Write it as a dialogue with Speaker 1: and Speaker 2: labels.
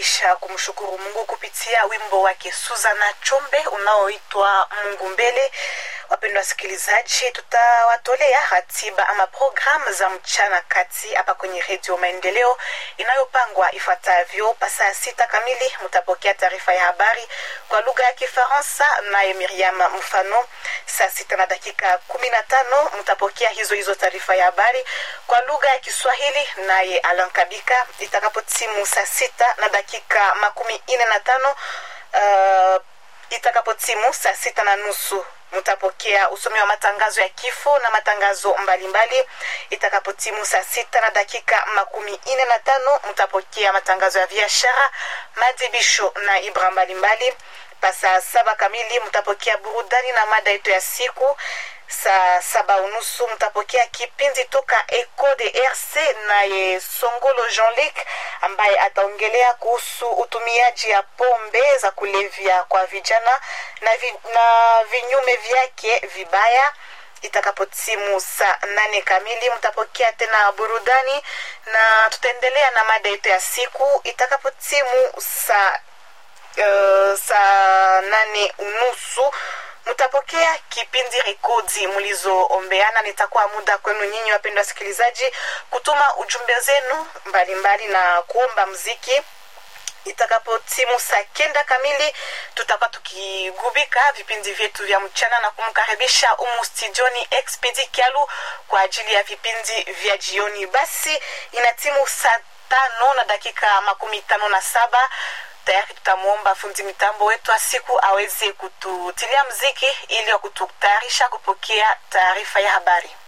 Speaker 1: kisha kumshukuru Mungu kupitia wimbo wake Suzana Chombe unaoitwa Mungu Mbele. Wapendwa wasikilizaji, tutawatolea ratiba ama programu za mchana kati hapa kwenye Redio Maendeleo inayopangwa ifuatavyo. Pa saa sita kamili mtapokea taarifa ya habari kwa lugha ya Kifaransa naye Miriam Mfano. Saa sita na dakika kumi na tano mtapokea hizo hizo taarifa ya habari kwa lugha ya Kiswahili naye Alan Kabika. Itakapotimu saa sita na dakika makumi ine na tano uh, itakapotimu saa sita na nusu mtapokea usomi wa matangazo ya kifo na matangazo mbalimbali. Itakapotimu saa sita na dakika makumi ine na tano mtapokea matangazo ya biashara, madibisho na ibra mbalimbali. Pa saa saba kamili mtapokea burudani na mada yetu ya siku. Saa saba unusu mtapokea kipindi toka Eco de RC naye Songolo Jean-Luc ambaye ataongelea kuhusu utumiaji ya pombe za kulevya kwa vijana na, vi, na vinyume vyake vibaya. Itakapotimu saa nane kamili mtapokea tena burudani na tutaendelea na mada yetu ya siku. Itakapotimu saa uh, saa nane unusu mtapokea kipindi rekodi mlizoombeana. Nitakuwa muda kwenu nyinyi wapendwa wasikilizaji kutuma ujumbe zenu mbalimbali na kuomba mziki. Itakapotimu saa kenda kamili tutakuwa tukigubika vipindi vyetu vya mchana na kumkaribisha umu studioni Expedi Kialu kwa ajili ya vipindi vya jioni. Basi inatimu saa tano na dakika makumi tano na saba tayari tutamwomba fundi mitambo wetu wa siku aweze kututilia mziki ili wa kututayarisha kupokea taarifa ya habari.